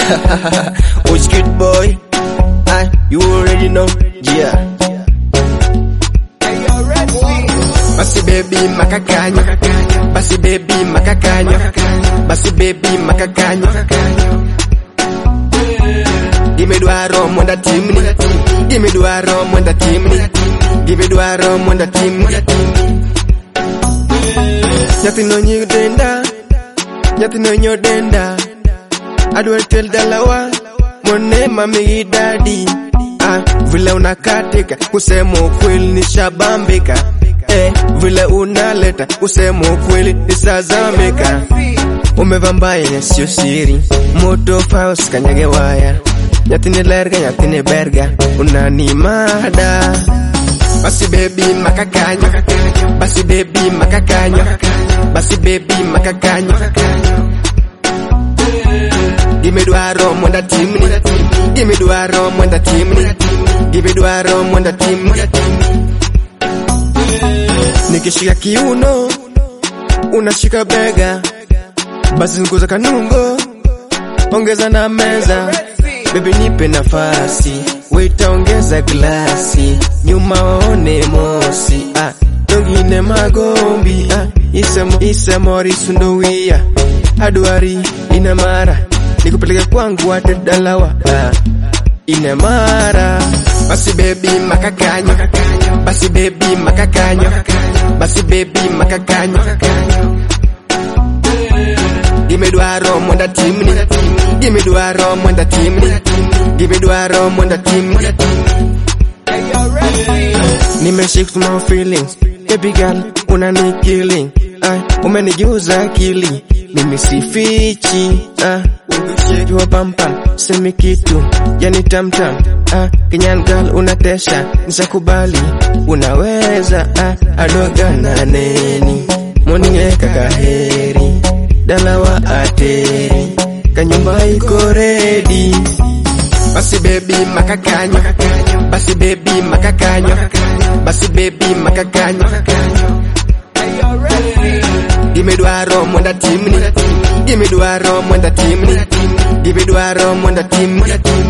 Which kid boy? I, you already know, yeah. Basi baby makakanyo, basi baby makakanyo, basi baby makakanyo. Gimme dwaro mwenda timni, gimme dwaro mwenda timni, gimme dwaro mwenda timni. Nyathino nyig denda, nyathino nyo denda, adwa tel dalawa, mone mami gi dadi. Ah, vile unakatika kusema ukweli nishabambika eh, vile unaleta kusema ukweli nisazamika. Umevaa mbaya sio siri, moto faus kanyage waya, nyathini lerga nyathini berga, unanimada basi baby makakanyo, basi baby makakanyo, basi baby makakanyo. Gimme dwaro mwenda timni, gimme dwaro mwenda timni, gimme dwaro mwenda timni. Nikishika kiuno, unashika bega, basi nguza kanungo, ongeza na meza. Baby nipe nafasi, waita ongeza glasi, nyuma waone mosi. Ah, dogine magombi, ah, isemo isemori sundowia, adwari ina mara, nikupeleke kwangu ate dalawa. Ah, ina mara, basi baby makakanyo, basi baby makakanyo, basi baby makakanyo. Gimme dwaro mwenda timni, gimme dwaro mwenda timni, gimme dwaro mwenda timni. Nimeshift my feelings, baby girl, unani killing. Ay, umenijuza akili, mimi sifichi. Ah, jua pampam, semi kitu, yani tamtam. Ah, Kenyan girl unatesha, nisakubali, unaweza. Ah, adoga na neni, moninge kakaheri, dalawa ateri, kanyumba iko ready. Basi baby makakanyo, basi baby makakanyo, basi baby makakanyo. Gimme dwaro mwenda timni, gimme dwaro mwenda timni, gimme dwaro mwenda timni.